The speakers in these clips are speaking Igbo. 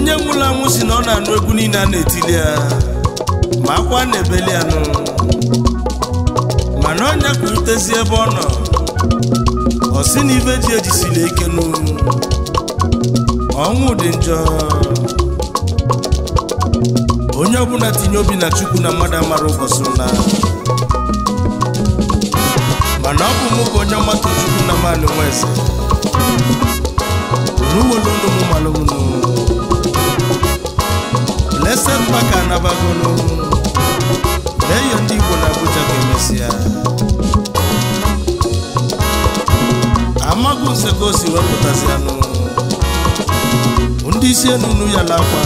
onye nwụrụ anwụ si na ọ na-anụ egwu niile a na-etili ya ma akwa na-ebeli ya nụ mana ọnya kwurutezi ebe ọ nọ ọ sị na ibe ji ejisiri ike nụ ọnwụ dị njọ onye ọbụla tinye obi na chukwu na mmadụ amara ụbọchị na mana ọ bụ mụ bụ onye ọmata chukwu na mmadụ nwa eze n'uwelu ndụ m malụmnụ blessed maka anabagonu leyo ndị igbo na abuja ga-emesịa amaghị nse ka o si wepụtazi anụ ndị isi enunu ya lakwa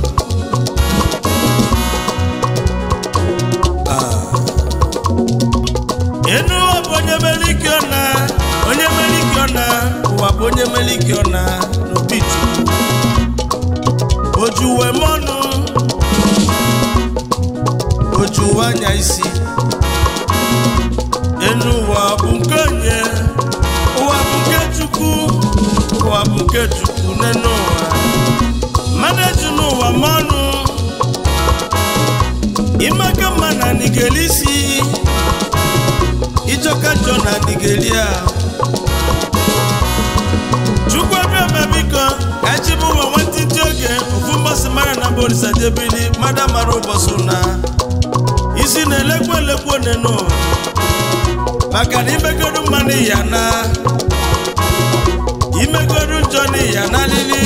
enu ụwa bụ onye mere ike ọna onye mere ike ọna ụwa bụ onye mere ike ọna n'obi chukwu oju uwe mọnụ oju uwe anya isi enu ụwa bụ nke onye ụwa bụ nke chukwu ụwa bụ nke chukwu n'enu ụwa mmadụ eju n'ụwa mọnụ ịmaka mma na nigeli isi ijoka jọ na nigeria chukwu abịama biko ejibu ụwa nwantịntị oge ofu mbọsị mara na borisa debili mada mara ụbọchị na isi na-elekwu elekwu onenu maka na imegodu mma n'iya na imegodu njọ n'iya na lili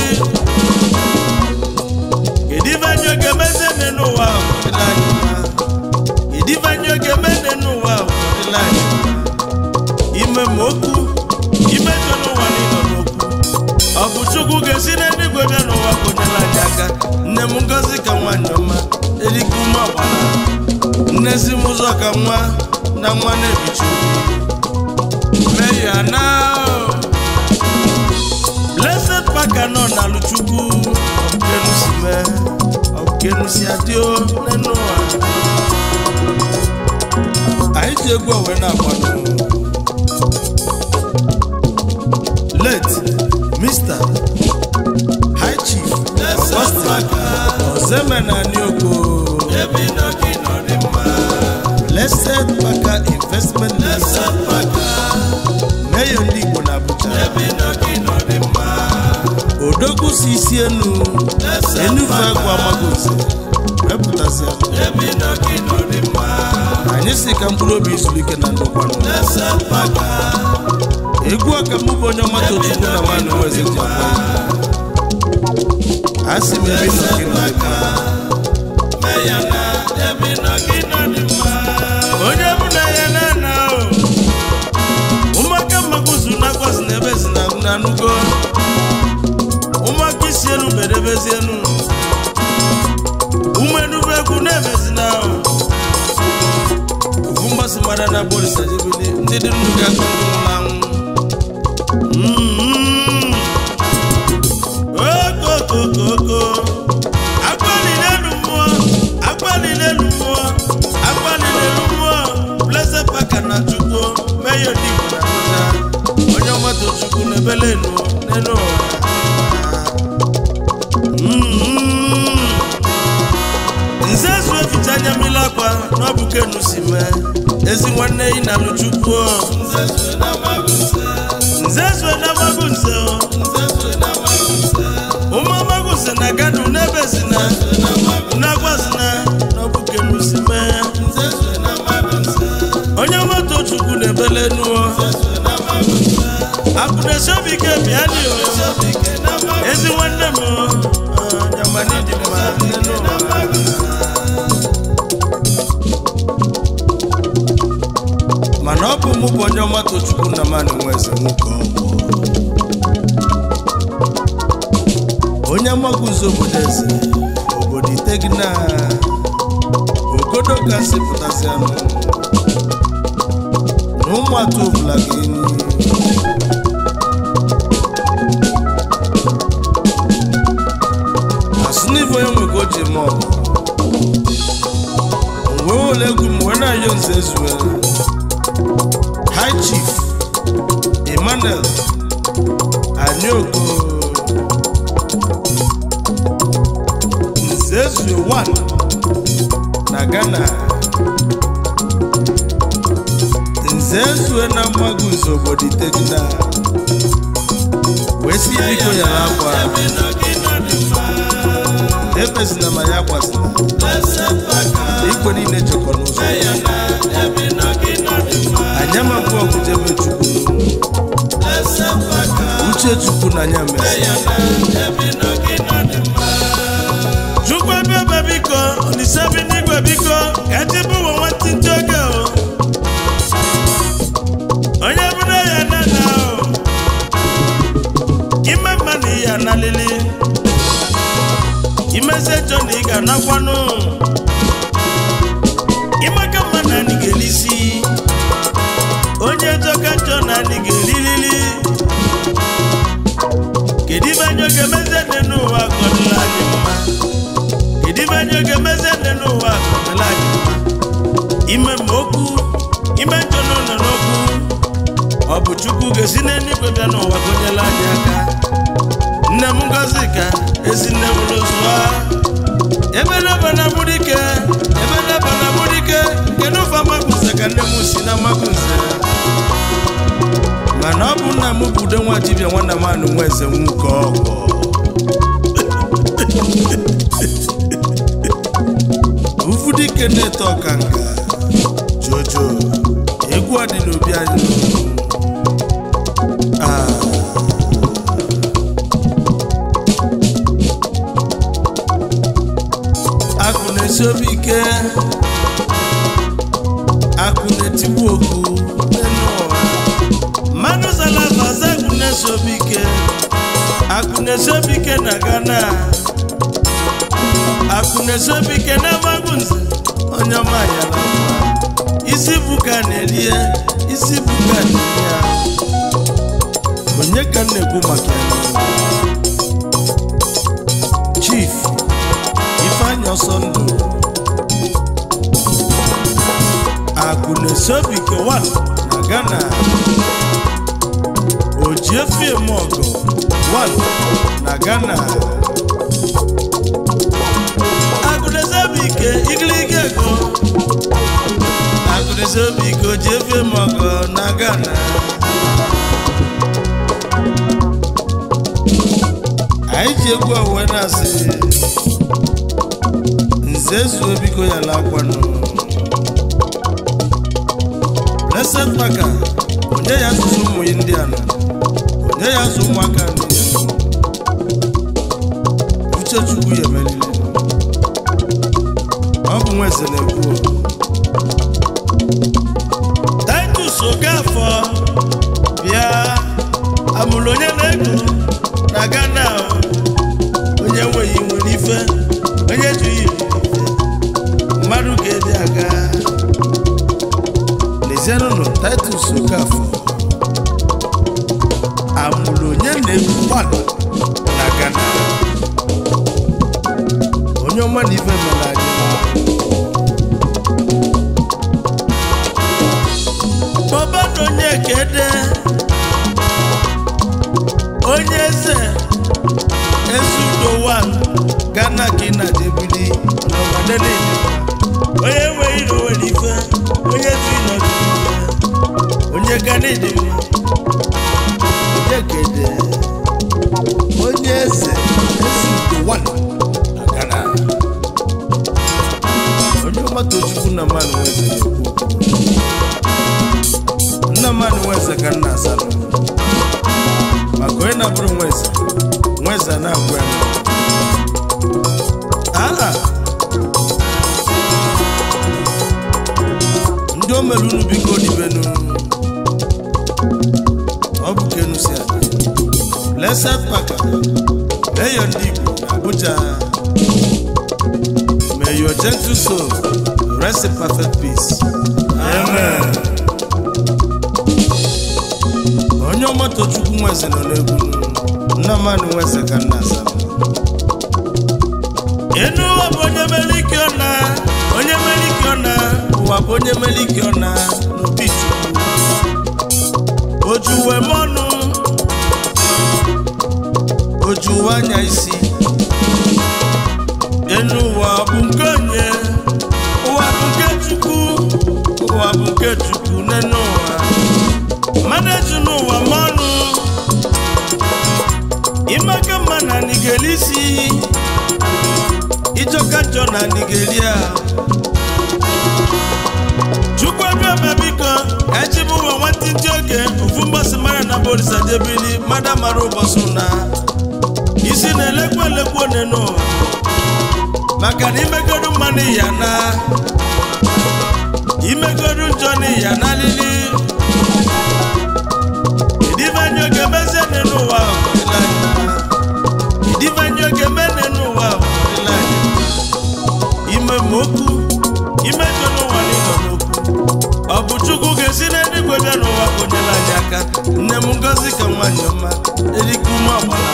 kedu ibe anyị oge meze n'ụwa ọdịla anyị mma kedu ibe anyị oge meze n'ụwa ọdịla anyị mma ime ma okwu imejọ n'ụwa niile n'okwu ọ bụ chukwu ga-esi n'eluigwe bịa n'ụwa konyela anyị aka nne m ngozi ka nwanyị ọma erike ume ọgbara nnezi m ụzọ ka nwa na nwa na-ebichi obi mee ya na blessed paka nọ n'alụ chukwu ọkenusi mee ọkenusi adịo n'enu ụwa anyị ji egwu owe na-akwado late Mr. High Chief Austin Ozemenani Oko Blessed Paka Investment Limited Mayor ndị Igbo na Abuja Odogwu si isi enu Enufe agwa Amagoze wepụtasị anyị si ka mkpụrụ obi izuru ike na ndokwanụ egwu ọka mụ bụ onye ọmata ochukwu na nwanne nweze ji akwa ya a sị m ebe nọ gị nọ dị mma onye bụ na ya na na ụmụaka mmakwụzụ na akwazi na ebe ezi na na anụgo ụmụaka isi elu bedebezi elu ụmụ enugwu egwu na-emezi na ofu mgbasị mara na borisa jebili ndị dị ndụ ga-akụ ndị nwụrụ anwụ okokokoko agbalịlelu mmụọ agbalịlelu mmụọ agbalịlelu mmụọ blessed paka na chukwu meyo dị Igbo na Abuja onye ọmata chukwu na-ebele enu n'elu ụwa nze zu eficha anya mmiri akwa na ọ bụ kenu si mee ezi nwanne yi na alụ chukwu nze zue na magụ nze ụmụ amagụ nze na gadu n'ebe zina na-agwazina n'ọbụke musi mee onye moto chukwu na-ebele nuo abụdesi obi ike bịa dị ezi nwanne m nyamani dị mma mana ọ bụ mụ bụ onye ọmata chukwu na mmanụ nwe eze nwoke ọgwụ onye amaguzo obodo eze obodo itegina ogodo kasị pụtasị anụ na ụmụatụ ọbụla ga-enyi asụ n'ife onye nwego ji eme ọgụ wee ole egwu m wee na-ayọ nze ezue high chief emmanuel anyoko ezue 1 na ghana nze ezue na mmaguzo obodo itegida wee si biko yara akwa ebezina ma ya kwasịla ikwe niile chekọ n'ụzọ anya mabụ ọgụ jebe chukwu uche chukwu na anya mere chukwu ebe ebe biko olise bi n'igwe biko ka echebe ụwa nwantịntị oge o onye bụrụ ya nana o ime mma na ihe analili imezi ejọ na ị ga-anakwanụ ịmaka mma na anyị ga-elisi onye jọka njọ na anyị ga-erilili kedu ibe anyị oge meze dị n'ụwa akọdịla anyị mma kedu ibe anyị oge meze dị n'ụwa akọdịla anyị mma ime ma okwu ime njọ n'ụlọ n'okwu ọ bụ chukwu ga-esi n'eluigwe bịa n'ụwa gonyela anyị aka nne m ngozi ka ezi nne m lụzụa ebeleba na mgbudike ebeleba na mgbudike kedu ụfa magunze ka nne m si na magunze mana ọ bụ nna m bụ ude nwa dibịa nwanna m anụ nwa eze nwoke ọgọ ufudike na-eto ọkanga jojo egwu a dị n'obi anyị Ah. akụ na-esi obi ike akụ na-etigbu oku n'elu ụwa mmanụ zalabaza akụ na-esi obi ike akụ na-esi obi ike na ghana akụ na-esi obi ike na amagunze onye ọma ya na mma isi buka na-erie isi buka na-erie ya onye ka m na-ekwu maka ya chief ifeanyị ọsọ ndụ akụ na-esi obi ike 1 na ghana ojiefiem ọgụ 1 na ghana akụ na-esi obi ike igirigi ego akụ na-esi obi ike ojiefiem ọgụ na ghana anyị ji egwu owe na-asị nze zuo biko ya lakwanụ blessed maka onye ya asụsụ ụmụ ya ndị anọ onye ya asụ ụmụaka ndị ya uche chukwu ya emelili ọ bụ nwa eze na-ekwu titus okafọ bịa amụrụ onye na-ego na ghana onye nweghị nwere ife onye jughị ife mmadụ ga-ede aga lezienụnụ titus okafọ amụrụ onye na-egwu gbalụ na ghana onye ọma na ife mere anyị bọbana onye kede onye eze eze udo wan gana ka ị na-adebili n'ọbadana onye enweghị iro nwere ife onye tu ịnọdụ ife onye gana ịdị mma onye kede onye eze eze udo wan na gana onye ọgbata ojukwu na mmanụ nweze na-ekwu okwu nna mmanụ nweze ka nna asalụ maka onye na-abụrụ nweze nweze a na-agwa ya aha ndị o mere unu biko dibenu ọ bụ ka enu si adị blessed paka eyo ndị igbo na abuja may your gentle soul rest in perfect peace amen onye ọmata chukwu nweze nọ n'egwu nna mmanụ nweze ka nna asa enu ụwa bụ onye mere ike ọna onye mere ike ọna ụwa bụ onye mere ike ọna n'obi chukwu ojuwe m ọnụ ojuwe anya isi enu ụwa ga-eli isi ịjọka njọ na nigeria chukwu abịama biko echibu ụwa nwantị ndị oge ofu mgbasị mara na borisa debili mada mara ụbọchị na isi na-elekwu elekwu one n'ụwa maka na imegodu mmanụ ya na imegodu njọ n'iya na alili idivanye oge mezie n'ụwa ọdịla anyị mma. idivanye oge mene n'ụwa ọdịla anyị mma. ime ma okwu imejọ n'ụwa n'ịnọ n'okwu ọ bụ chukwu ga-esi n'eluigwe bịa n'ụwa konyere anyị aka nne m ngozi ka nwanyị ọma erike ume ọgbara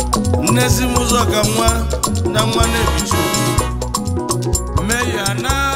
nnezi m ụzọ ka nwa na nwa na-ebichi obi mee ya na